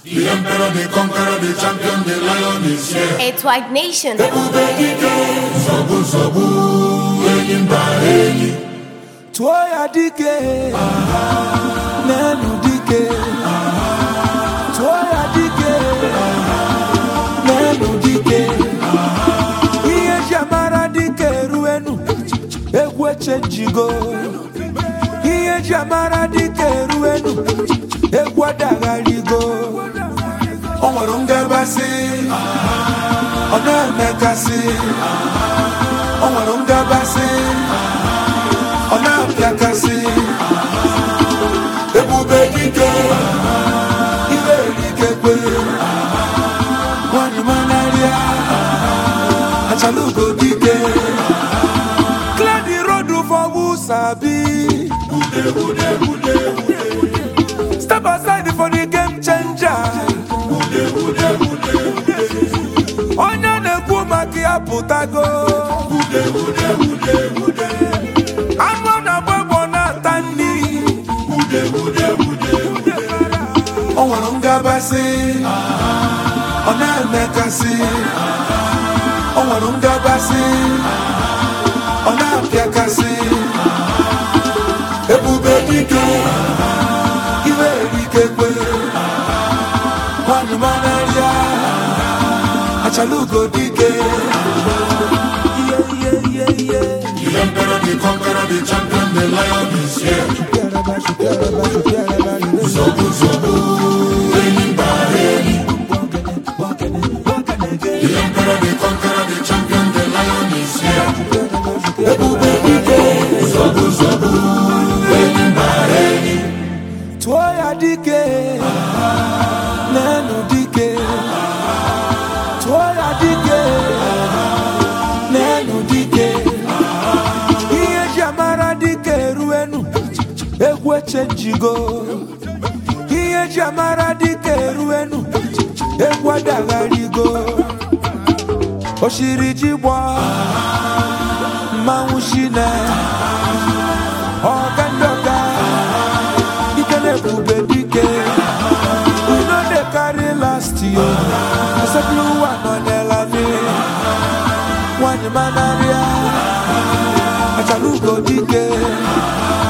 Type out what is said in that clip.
The emperor, the conqueror, the champion, the lion is here. It's White Nation. Ebube dike, nsogbu nsogbu, enyi mba enyi. tụọ ya dike n'elu dike tụọ ya dike n'elu dike ihe ji amara dike eruenu egwu echenjigo ihe ji amara dike eruenu egwu adagharigo o nwere ngabasị ọ na-emekasị o nwere ngabasị ọ na-apịakasị ebube dike ibe erikekwe nwanyị manarịa achalugo dike clear the road for who sabi step aside for the game changer onye na-ekwu maka ya pụtago anụ na-agba egbo na-ata nri o nwere ngabasị ọ na-emekasị o nwere ngabasị ọ na-apịakasị ebube dike iwe erikekwe nwanyị manarịa achalugo dike ihe ihe ihe ihe The emperor, the conqueror, the champion, the lion is here. Nsogbu nsogbu, enyi mba enyi. The emperor, the conqueror, the champion, the lion is here. Ebube dike, nsogbu nsogbu, enyi mba enyi. tụọ ya dike n'elu dike tụọ ya dike n'elu dike ihe ji amara dike eruenu egwu echenjigo ihe ji amara dike eruenu egwu adagharigo oshiri ji gbaa mmanwụ shine ọga ndị ọga ike na-ebube dike we no dey carry last year asepụrụ ụwa nọ n'elani nwanyị manarịa achalugo dike